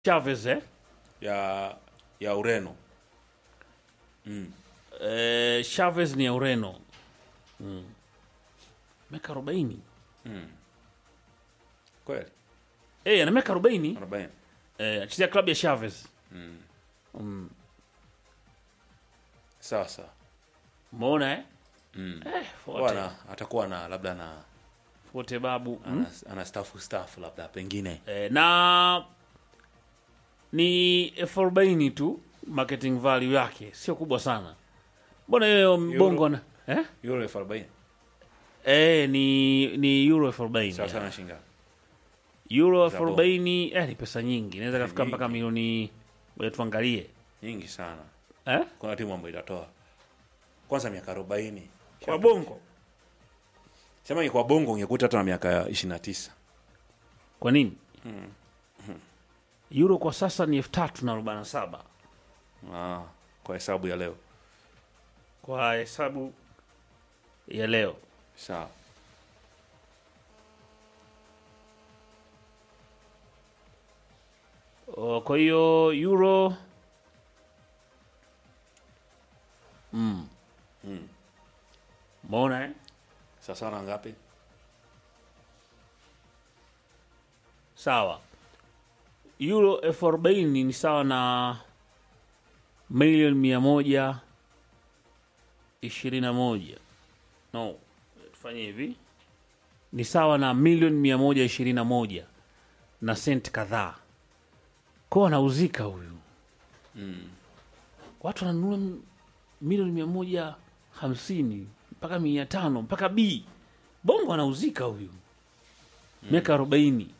Chavez eh? ya ya Ureno. Eh, Chavez ni ya Ureno mm. miaka arobaini Kweli? eh, ana miaka arobaini 40. eh, anachezea klabu ya Chavez Sawa sawa. umeona eh? Mm. Eh, Forte, Bwana atakuwa na labda na Forte babu mm. ana, ana staff staff labda pengine. eh, na ni elfu arobaini tu marketing value yake sio kubwa sana mbona hiyo mbongo na eh? Euro 40. Eh, ni ni euro elfu arobaini Sawa sana shinga. euro elfu Zabo. arobaini eh, ni pesa nyingi inaweza kafika Nyingi. mpaka milioni ngoja tuangalie Nyingi sana. eh? Kuna timu ambayo itatoa. Kwanza miaka 40. kwa bongo Sema kwa bongo ungekuta hata na miaka 29. kwa nini euro kwa sasa ni elfu tatu na arobaini na saba Ah, kwa hesabu ya leo. kwa hesabu ya leo Sawa. O, kwa hiyo euro mm. Mm. Umeona eh? Sawa sana ngapi? Sawa, euro elfu arobaini ni sawa na milioni mia moja ishirini na moja no, tufanye hivi, ni sawa na milioni mia moja ishirini na moja na senti kadhaa. Kwa anauzika huyu watu wananunua m- milioni mia moja hamsini mpaka mia tano mpaka b bongo anauzika huyu miaka arobaini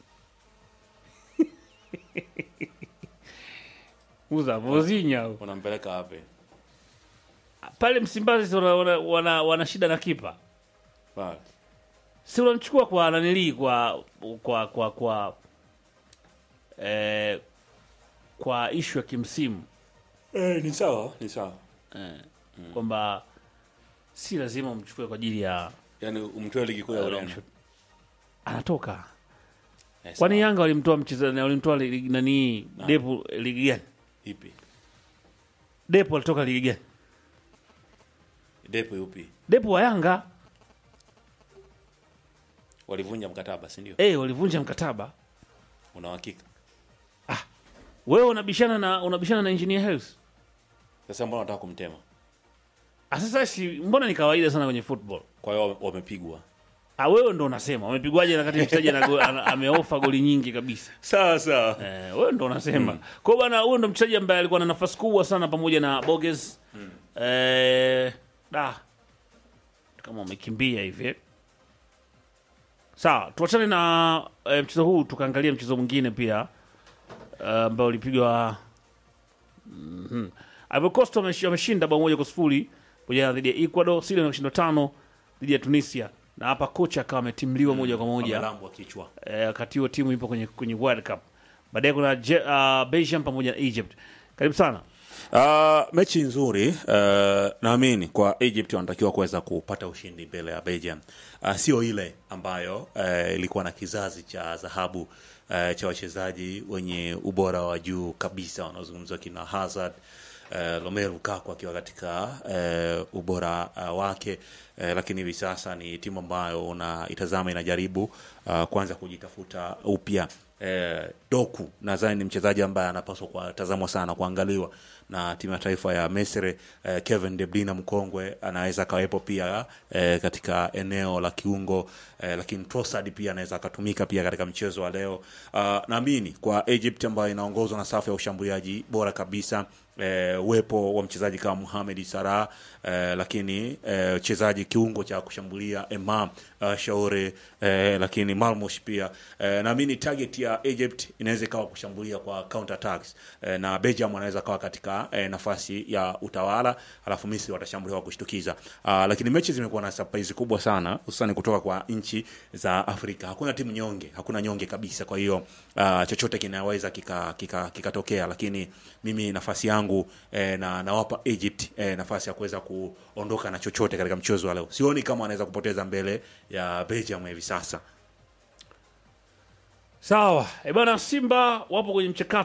uza vozinya huyu. Unampeleka wapi? pale Msimbazi si wana, wana, wana, wana shida na kipa, Pale. si unamchukua kwa nanilii kwa kwa kwa kwa eh, kwa ishu ya kimsimu Eh, ni sawa, ni sawa. eh, kwamba si lazima umchukue kwa ajili ya Yaani umtoe ligi kuu ya Ureno. anatoka. Eh, Kwani sawa. Yanga walimtoa mchezaji walimtoa ligi- nani Depo ligi gani? ipi? Depo alitoka ligi gani? Depo yupi? Depo wa Yanga Walivunja mkataba, si ndio? eh, walivunja mkataba. Una uhakika? Wewe unabishana na unabishana na Engineer Hersi. Sasa mbona unataka kumtema? Ah, Sasa si mbona ni kawaida sana kwenye football. Kwa hiyo wamepigwa. Ah, wewe ndo unasema wamepigwaje na kati mchezaji ana go- ana- ameofa goli nyingi kabisa. Sawa sawa. Eh, wewe ndo unasema. Kwa hiyo bwana, huyo ndo mchezaji ambaye alikuwa na nafasi kubwa sana pamoja na Boges. Eh, da. Kama umekimbia hivi. eh. Sawa, tuachane na eh, mchezo huu tukaangalia mchezo mwingine pia eh, ambao ulipigwa mhm. Ivory Coast wamesh- wameshinda bao moja kwa sifuri pamoja na dhidi ya Ecuador, Syria wameshinda tano dhidi ya Tunisia. Na hapa kocha akawa ametimliwa moja kwa moja Amelambwa kichwa. eh, wakati huo timu ipo kwenye, kwenye World Cup. Baadaye kuna Je- uh, Belgium pamoja na Egypt. Karibu sana. Uh, mechi nzuri uh, naamini kwa Egypt wanatakiwa kuweza kupata ushindi mbele ya Belgium. Uh, sio ile ambayo uh, ilikuwa na kizazi cha dhahabu uh, cha wachezaji wenye ubora wa juu kabisa wanaozungumzwa kina Hazard uh, Romelu Lukaku akiwa katika uh, ubora uh, wake uh, lakini hivi sasa ni timu ambayo unaitazama inajaribu uh, kuanza kujitafuta upya eh, Doku nadhani ni mchezaji ambaye anapaswa kutazamwa sana kuangaliwa na timu ya taifa ya Misri. Eh, Kevin De Bruyne mkongwe anaweza akawepo pia eh, katika eneo la kiungo eh, lakini Trossard pia anaweza akatumika pia katika mchezo wa leo. Uh, naamini kwa Egypt ambayo inaongozwa na safu ya ushambuliaji bora kabisa eh, uwepo wa mchezaji kama Mohamed Salah eh, lakini eh, mchezaji kiungo cha kushambulia Imam uh, Shauri eh, lakini Malmosh pia eh, naamini target ya Egypt inaweza ikawa kushambulia kwa counter attacks eh, na Belgium wanaweza kawa katika eh, nafasi ya utawala, alafu Misri watashambulia kwa kushtukiza. Uh, lakini mechi zimekuwa na surprise kubwa sana hususan kutoka kwa nchi za Afrika. Hakuna timu nyonge, hakuna nyonge kabisa. Kwa hiyo uh, chochote kinaweza kikatokea kika, kikatokea. lakini mimi nafasi yangu eh, na nawapa Egypt eh, nafasi ya kuweza kuondoka na chochote katika mchezo wa leo. Sioni kama wanaweza kupoteza mbele ya Belgium hivi sasa. Sawa, e bana, Simba wapo kwenye mchakato